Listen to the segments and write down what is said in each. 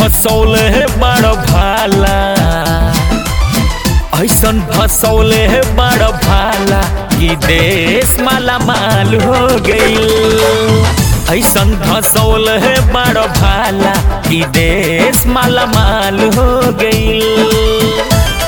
धसौले बड़ भाला ऐसन धसौले बड़ भाला कि देश माला माल हो गईल ऐसन धसौले बड़ भाला कि देश माला माल हो गईल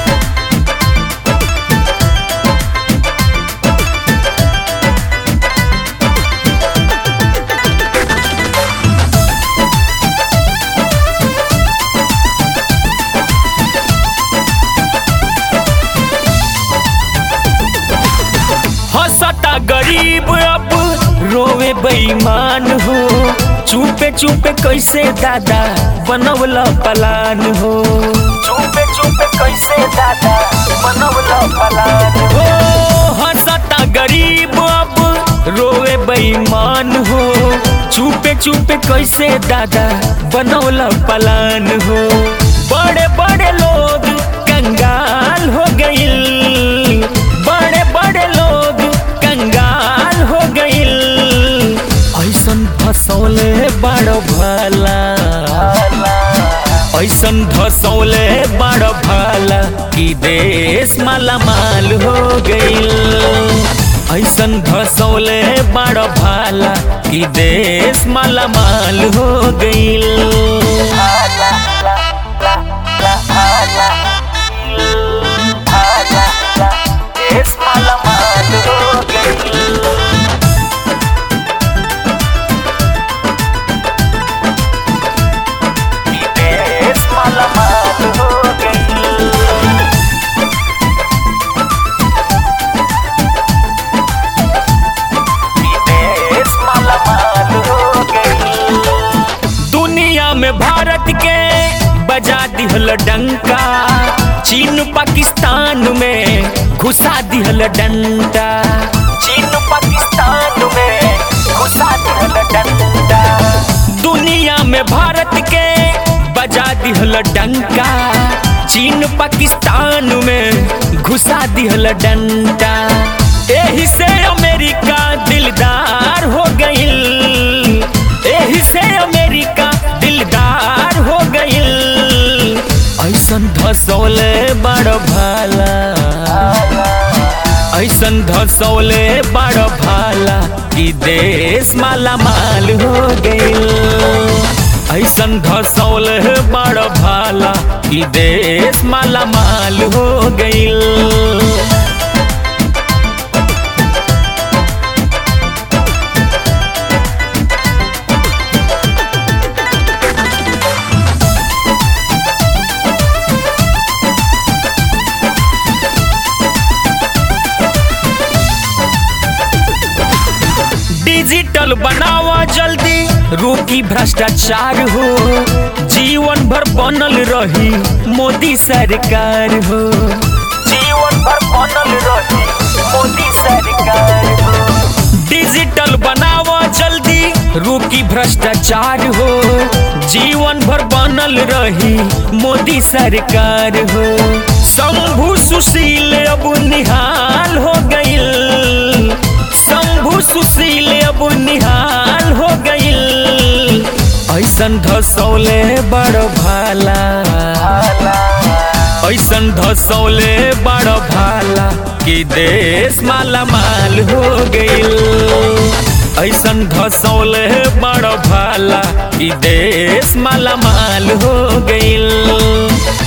हंसता गरीब अब रोवे बेईमान हो चुपे चुपे कैसे दादा बनवला पलान हो चुपे चुपे कैसे दादा बनवला पलान हो हंसता गरीब अब रोवे बेईमान हो चुपे चुपे कैसे दादा बनवला पलान हो बड़े बड़े लोग कंगाल हो गईल बड़े बड़े लोग कंगाल हो गईल ऐसन धसौले बड़ भला ऐसन धसौले बड़ भला कि देश माला माल हो गईल ऐसन धसौले बड़ भाला कि देश माला माल हो गईल देश माला माल हो गईल देश माला माल हो गईल देश माला माल हो गईल दुनिया में भारत के बजा दिहल डंका चीन पाकिस्तान में घुसा दिहल डंडा चीन पाकिस्तान में घुसा दिहल डंडा दुनिया में भारत के बजा दिहल डंका चीन पाकिस्तान में घुसा दिहल डंडा एही से अमेरिका दिलदार हो गईल एही से अमेरिका दिलदार हो गईल ऐसन धसौले बड़ भाला ऐसन धसौले बड़ भाला कि देश माला माल हो गईल ऐसन धसौले बड़ भाला कि देश माला माल हो गईल डिजिटल बनावा जल्दी रोकी भ्रष्टाचार हो जीवन भर बनल रही मोदी सरकार हो जीवन भर बनल रही मोदी सरकार हो डिजिटल बनावा जल्दी रोकी भ्रष्टाचार हो जीवन भर बनल रही मोदी सरकार हो शंभु सुशील अब निहाल हो गईल शंभु सुशील अब निहाल हो गईल ऐसन धसौले बड़ भाला ऐसन धसौले बड़ भाला कि देश माला माल हो गईल ऐसन धसौले बड़ भाला कि देश माला माल हो गईल